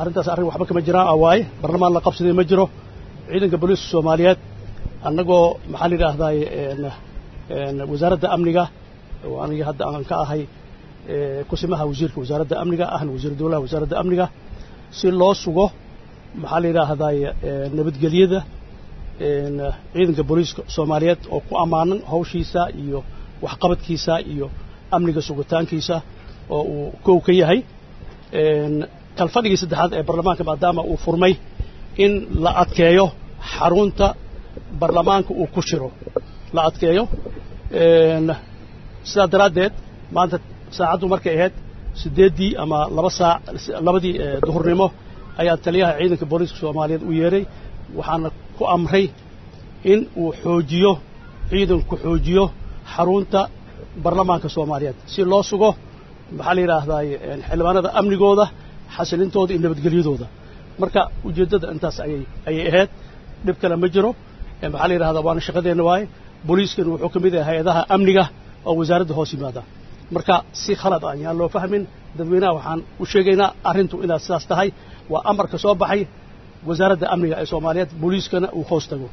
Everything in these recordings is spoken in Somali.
arrintaas arrin waxba kama jiraan a waaye barlamaan la qabsaday ma jiro ciidanka booliiska soomaaliyeed annagoo maxaa la yidhaahdaay wasaaradda amniga oo aniga hadda aan ka ahay kusimaha wasiirka wasaaradda amniga ahna wasiir dowlaha wasaaradda amniga si loo sugo maxaa la yidhaahdaay nabadgelyada ciidanka booliiska soomaaliyeed oo ku ammaanan hawshiisa iyo waxqabadkiisa iyo amniga sugitaankiisa oo uu kow ka yahay kalfadhigii saddexaad ee baarlamaanka maadaama uu furmay in la adkeeyo xarunta baarlamaanka uu ku jiro la adkeeyo sidaa daraaddeed maanta saacaddu markay ahayd siddeeddii ama laba saac labadii duhurnimo ayaa taliyaha ciidanka booliiska soomaaliyeed u yeedhay waxaana ku amray in uu xoojiyo ciidanku xoojiyo xarunta baarlamaanka soomaaliyeed si loo sugo maxaa la yidhaahdaay xildhibaanada amnigooda xasilintooda iyo nabadgelyadooda marka ujeeddada intaas ayay ayay ahayd dhib kale ma jiro maxaa la yidhahdaa waana shaqadeenna waaye booliiskana wuxuu ka mid yahay hay-adaha amniga oo wasaaradda hoos yimaada marka si khalad ah yaan loo fahmin dadweynaha waxaan u sheegaynaa arrintu inaad sidaas tahay waa amarka soo baxay wasaaradda amniga ee soomaaliyeed booliiskana uu hoos tago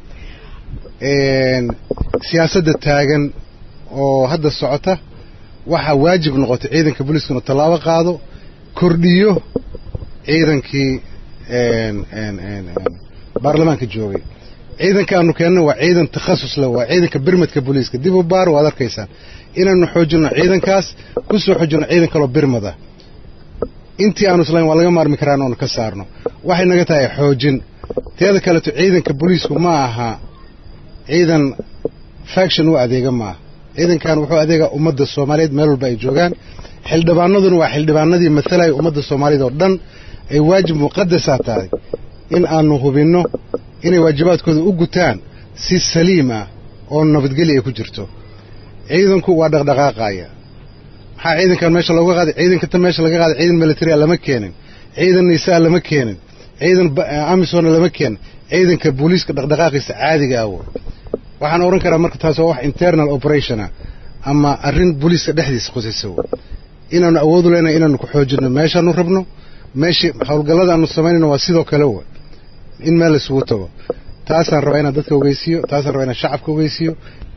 siyaasadda taagan oo hadda socota waxaa waajib noqotay ciidanka booliiska inuu tallaabo qaado kordhiyo ciidankii baarlamaanka joogay ciidanka aanu keenno waa ciidan takhasus leh waa ciidanka birmadka booliiska dib u baar waad arkaysaan inaanu xoojinno ciidankaas ku soo xoojinno ciidan kaloo birmada intii aanu islayn waa laga maarmi karaan oonu ka saarno waxay naga tahay xoojin teeda kaleeto ciidanka booliisku ma aha ciidan faction u adeega maaha ciidankan wuxuu adeegaa ummadda soomaaliyeed meel walba ay joogaan xildhibaanaduna waa xildhibaanadii matalaya ummadda soomaaliyeed oo dhan ay waajib muqadasaa tahay in aanu hubinno inay waajibaadkooda u gutaan si saliim ah oo nabadgelya ay ku jirto ciidanku waa dhaqdhaqaaqaya maxaa ciidankan meesha looga qaaday ciidanka tan meesha laga qaaday ciidan military lama keenin ciidan nisaa lama keenin ciidan amisona lama keenin ciidanka booliiska dhaqdhaqaaqiisa caadiga ah waxaan odhan karaa marka taas waa wax internal operationa ama arrin booliiska dhexdiisa qusaysa inaanu awoodu leenahay inaanu ku xoojinno meeshaanu rabno meeshii howlgallada aanu samaynayno waa sidoo kale wa in meel isugu tago taasaan rabaa inaan dadka ogeysiiyo taasaan rabaa inaan shacabka ogeysiiyo